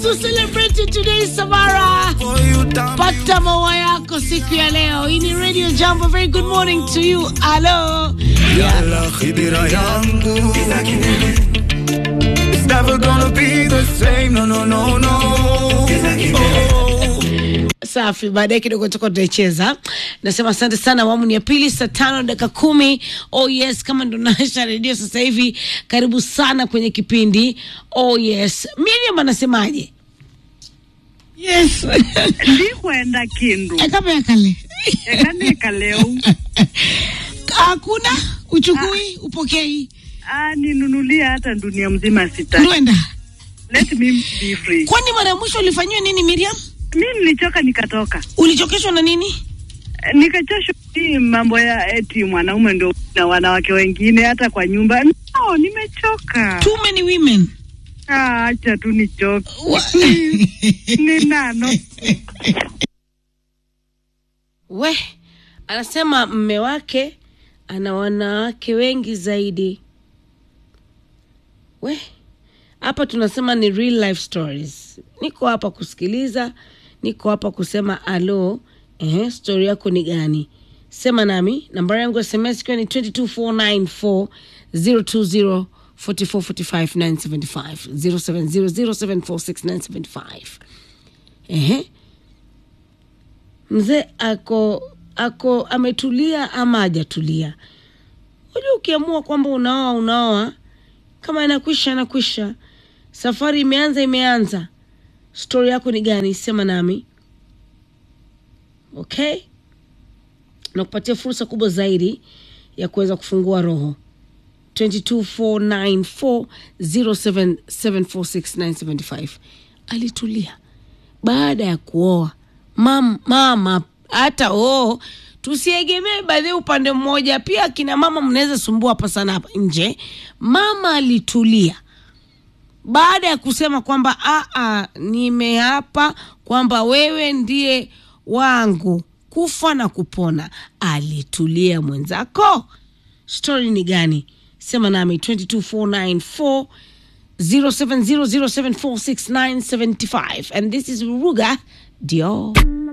to celebrate you today, Samara. Pata maua yako siku ya leo. Hii ni Radio Jambo. Very good morning to you. Hello. Yalla khidira yangu It's never gonna be the same, no, no, no, no Safi, baadaye kidogo tuko tutaicheza. Nasema asante sana. Awamu ni ya pili, saa tano dakika kumi. Oh yes, kama ndo nasha redio sasa hivi, karibu sana kwenye kipindi. Oh yes, Miriam anasemaje? Yes. ndikwenda kindu kama ya kale ekaneka leo hakuna uchukui upokei ah, ninunulia hata dunia mzima sita ndwenda let me be free kwani mara ya mwisho ulifanyiwa nini miriam mi nilichoka nikatoka ulichokeshwa na nini Eh, nikachoshwa hii mambo ya eti mwanaume ndo na wanawake wengine hata kwa nyumba no nimechoka too many women Ah, acha tu nichoke Wa- ni nano we anasema mme wake ana wanawake wengi zaidi we hapa tunasema ni real life stories niko hapa kusikiliza niko hapa kusema alo ehe, stori yako ni gani sema nami nambari yangu ya sms ikiwa ni 22494 020 4445 0700746975 ehe mzee ako ako ametulia ama hajatulia unajua ukiamua kwamba unaoa unaoa kama inakwisha inakwisha safari imeanza imeanza stori yako ni gani sema nami okay nakupatia fursa kubwa zaidi ya kuweza kufungua roho 2249407746975 alitulia baada ya kuoa mam, mama hata oo tusiegemee baadhi upande mmoja pia kina mama mnaweza sumbua hapa sana hapa nje mama alitulia baada ya kusema kwamba aa nimeapa kwamba wewe ndiye wangu kufa na kupona alitulia mwenzako stori ni gani sema nami 22494 0700746975 and this is ruga dio